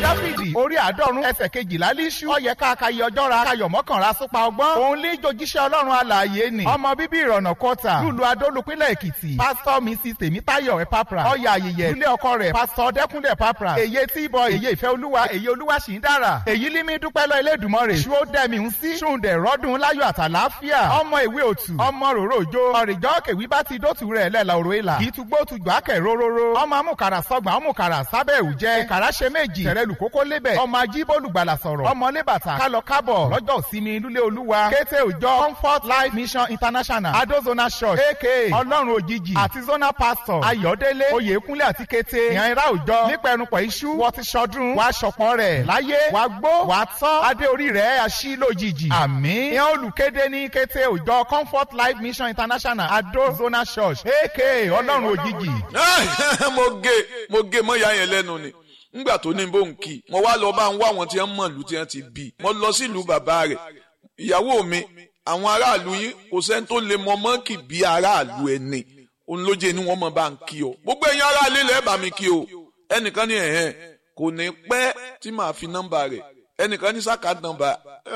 dáfídì orí àádọ́rùn ẹsẹ̀ kejìlá líṣú ọyẹ káàkiri ọjọ́ ra kayọ̀ mọ́kànlá súpa ọgbọ́n òun lè jojíṣẹ́ ọlọ́run alààyè ni ọmọ bíbí ìrọ̀nà kọta lùlù adólùpínlẹ̀ èkìtì pásítọ̀ mrs tèmítáyọ̀ ẹ̀pápra ọyà ayẹyẹ ilé ọkọ rẹ̀ pásítọ̀ dẹ́kúnlẹ̀ pápra èyí tí ìbọn èyí ìfẹ́ olúwa èyí olúwa sì ń dára èyí límí dúpẹ́ lọ elédùnmọ́ rẹ̀ ṣú ó dẹ́mi ń sí ṣùǹdẹ̀ rọ́dún láyọ̀ àtàláfíà ọmọ ìwé òtù ọmọ ròrò òjò ọ̀rìjọ́ kèwí bá ti dótù rẹ̀ lẹ́la òrò ìlà kì í tugbó tujọ́ àkẹ́ róróró ọmọ amúkàrà sọgbà ọmúkàrà sábẹ́ òjẹ́ ìkàrà ṣe méjì tẹ̀rẹ̀lù kókó lébẹ̀ ọmọ ajíbólùgbàlà sọ̀rọ̀ ọmọ lébàtà kálọ kábọ̀ lọ́jọ́ òsínmi lúlé olúwa kété òjọ comfort life mission international adozona church aka ọlọ́run òjijì àti zona pastor ayọ̀délé oyèkúnlé àti kété ìyànra òjọ nípẹ̀rùpọ̀ iṣu wọ́n ti ṣọdún wàá ṣọ̀pọ̀ rẹ̀ láyé wàá gbó wàá tọ́ adé orí rẹ̀ aṣí lójijì àmín ìyẹn olùkéde ní kété òjọ comfort life mission international adozona church aka ọlọ́run òjijì. mo gé mo gé mọ́ ìyá yẹn lẹ́nu ni ngbà tó ní bó ń kí mo wá lọ bá ń wá àwọn tí wọ́n mọ̀ ìlú tí wọ́n ti bí mo lọ sílùú bàbá rẹ̀ ìyàwó mi àwọn aráàlú yín kò sẹ́ni tó lè mọ mọ́ǹkì bí aráàlú ẹni òun ló jẹ́ ni wọ́n mọ̀ bá ń kí o gbogbo ẹ̀yin aráàlú ilẹ̀ bá mi kí o ẹnìkan ní ẹ̀hẹ́n kò ní pẹ́ tí màá fi nọ́mbà rẹ̀ ẹnìkan ní sáka nọ́mbà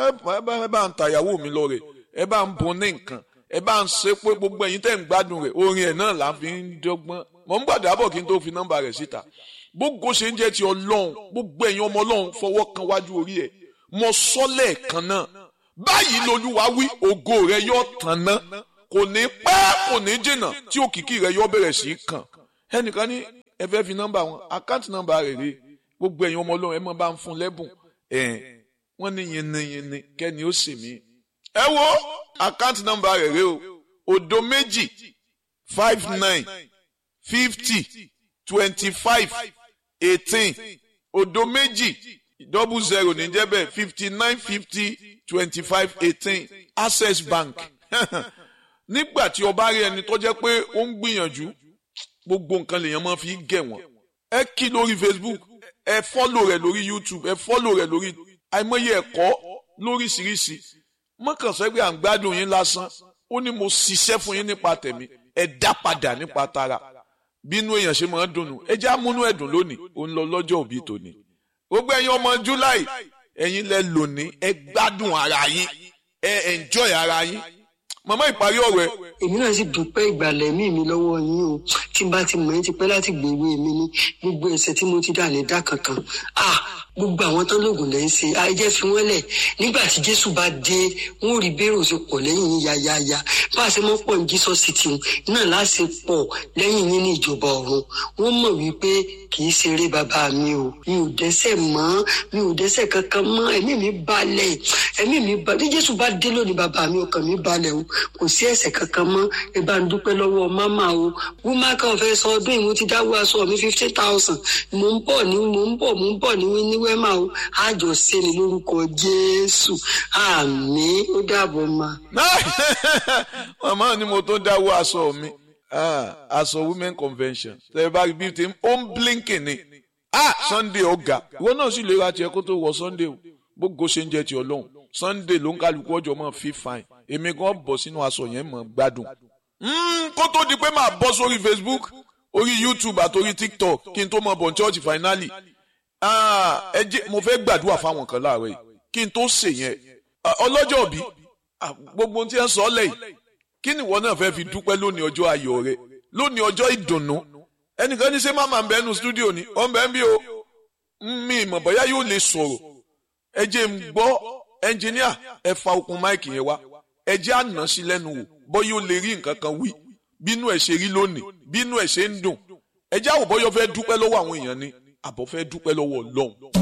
ẹ bá ń ta ìyàwó mi lọ rẹ̀ ẹ bá ń bun ní nǹkan ẹ bá ń ṣe pé gbogbo ẹ̀yin tẹ̀ ń gbádùn rẹ̀ orin ẹ̀ náà là ń fi ń dọ́gbọ́n mọ̀ ń gbàdúrà bọ̀ kí n tó fi nọ́mbà rẹ̀ síta gbogbo ṣe ń jẹ́ ti ọlọ́run gbogbo ẹ̀yin ọmọ ọlọ́run fọwọ́ kan wájú orí ẹ̀ mọ sọ́lẹ̀ kan náà báyìí lolúwa wí ògo rẹ yóò tàn ná kò ní pẹ́ kò ní jìnnà tí òkìkí rẹ yóò bẹ̀rẹ̀ sí í kàn ẹnìkan ní ẹ fẹ́ fi nọ́mbà wọn àkáǹtì nọ́mbà rẹ̀ rè gbogbo ẹ̀yin ọmọ ọlọ́run ẹ mọ̀ bá ń fún lẹ́bùn ẹ̀ wọ́n ní yinniyinni kẹ́ni ó sì mí. ẹ wo àkáǹtì nọ́mbà rẹ̀ rè o òdo méjì five nine fifty twenty five eighteen òdo méjì double zero ní jẹ́ bẹ́ẹ̀ fifty nine fifty twenty five eighteen access bank nígbà tí o bá rí ẹni tó jẹ́ pé ó ń gbìyànjú gbogbo nǹkan lèèyàn máa fi gẹ̀ wọ́n ẹ kí lórí facebook ẹ fọ́lò rẹ̀ lórí youtube ẹ fọ́lò rẹ̀ lórí àìmọye ẹ̀kọ́ lóríṣiríṣi mọ́kànsẹ́ pé à ń gbádùn yín lásán ó ní mo ṣiṣẹ́ fún yín nípa tẹ̀mí ẹ dá padà nípa tara bínú èèyàn ṣe máa ń dùnnú ẹ jẹ́ àmúnú ẹ̀dùn lónìí ó ń lọ lọ́jọ́ òbí tòní gbogbo ẹ̀yin ọmọ july ẹ̀yin lẹ lónìí ẹ gbádùn ara yín ẹ enjoy ara yín màmá ìparí ọ̀rọ̀ ẹ. èmi náà sì dúpẹ́ ìgbàlẹ̀ mí mi lọ́wọ́ yín o tí n bá ti mọ̀ ẹ́ ti pẹ́ láti gbèrú èmi ní gbogbo ẹ̀ṣẹ̀ tí mo ti dà ní dá kankan ah gbogbo àwọn tán lóògùn lẹ́yìn ṣe àìjẹ́ fi wọ́n lẹ̀ nígbà tí jésù bá dé wọn ò rí bẹ́rù ṣe pọ̀ lẹ́yìn yín yáyáyá bá a ṣe mọ́ pọ̀ ní jesus city náà láṣẹ pọ̀ lẹ́yìn yín ní ìjọba ọ̀run wọ́n mọ̀ wípé kì í ṣeré bàbá mi o mi ò dẹ́ṣẹ̀ mọ́ mi ò dẹ́ṣẹ̀ kankan mọ́ ẹ̀mí mi balẹ̀ ẹ̀mí mi balẹ̀ bí jésù bá dé lónìí bàbá mi ọkàn mi balẹ̀ o kò sí ẹ̀ṣẹ̀ kankan mọ́ ẹ bá ń dúpẹ́ lọ́wọ́ máma o wúmá kan fẹ́ sọ ọdún ìwọ ti dáwọ́ aṣọ mi fifty thousand mò ń bọ̀ ní mò ń bọ̀ mò ń bọ̀ ní ní wẹ́mà o àjọ sẹ́ni lórúkọ jésù àmín ó dàbọ̀ ma. màmá ni mo tó dáwọ́ aṣọ mi aṣọ women convention tẹ̀lé bá rí bíi ti ó ń blinking ni ah sunday ọ̀gá ìwọ náà sì lè ra tiẹ̀ kó tó wọ sunday o gbogbo ṣe ń jẹ ti ọlọ́run sunday ló ń kálukú ọjọ́ mọ́ fi fine èmi gan bọ̀ sínú aṣọ yẹn mọ̀ gbádùn. kó tó di pé màá bọ́ sórí facebook orí youtube àti orí tiktok kí n tó mọ bọ̀ ní church finally ẹ jẹ́ mo fẹ́ gbàdúrà fáwọn kan láàárọ̀ yìí kí n tó ṣe yẹn ọlọ́jọ́ òbí gbogbo tí ẹ ń sọ lẹ́yìn kí ni ìwọ náà fẹ́ fi dúpẹ́ lónìí ọjọ́ ayọ̀ rẹ lónìí ọjọ́ ìdùnnú ẹnìkan ní ṣé màmá ń bẹ nínú stúdíò ni ó ń bẹ ń bí o mi ìmọ̀ bóyá yóò lè sọ̀rọ̀ ẹ jẹ́ ń gbọ́ ẹnjìníà ẹ fa okùn máìkì yẹn wá ẹ jẹ́ àná sí lẹ́nu wò bóyá ó lè rí nǹkan kan wí bínú ẹ̀ ṣe rí lónìí bínú ẹ̀ ṣe ń dùn ẹ jẹ́ àwòbọ́yọ́ fẹ́ dúpẹ́ lọ́wọ́ àwọn èèyàn ni àbọ̀ fẹ́ dúpẹ́ lọ́wọ́ ọlọ́run.